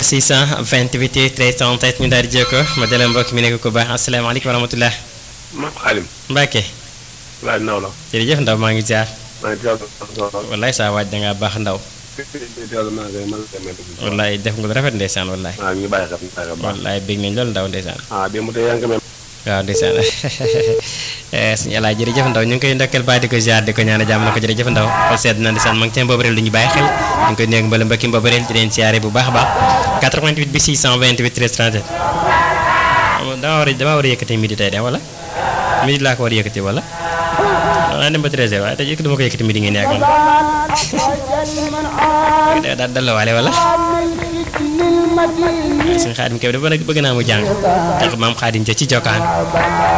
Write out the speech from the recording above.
628 13 37 ñu daal di jokkoo ma dalal mbokk mi nekk ku baax asalaamaaleykum wa rahmatulah. man Xaalim. Mbacke. laaj naw la. jërëjëf ndaw maa ngi jaar. maa ngi teewlu. wallaay saa waaj da ngaa baax ndaw. teewlu maa ngi man la wallaay def nga lu rafet ndeysaan wallaay. waaw ñu bàyyi xel ñu bàyyi xel baax. wallaay bég nañ loolu ndaw ndeysaan. ah démb tey yaa ngi ko mel. waaw ndeysaan suñu alaay jërëjëf ndaw ñu ngi koy ndokkeel baax di ko ziar di ko ñaan jàmm na ko jërëjëf ndaw xol sedd na ndeysaan ma ngi teen boobu réel lu ñu bàyyi xel ñu ngi koy nuyu mbala mbokki boobu réel di leen siyaare bu baax a baax 88 bi 628 13 37 dama war a dama war a yëkkati midi tey de wala midi laa ko war a yëkkati wala naa dem ba 13 heures waaye tey yëkkati ma ko yëkkati midi ngeen yàggoon daal dal la waale wala suñu xaadim kebe dafa bëgg naa mu jàng tax maam xaadim ja ci jokkaan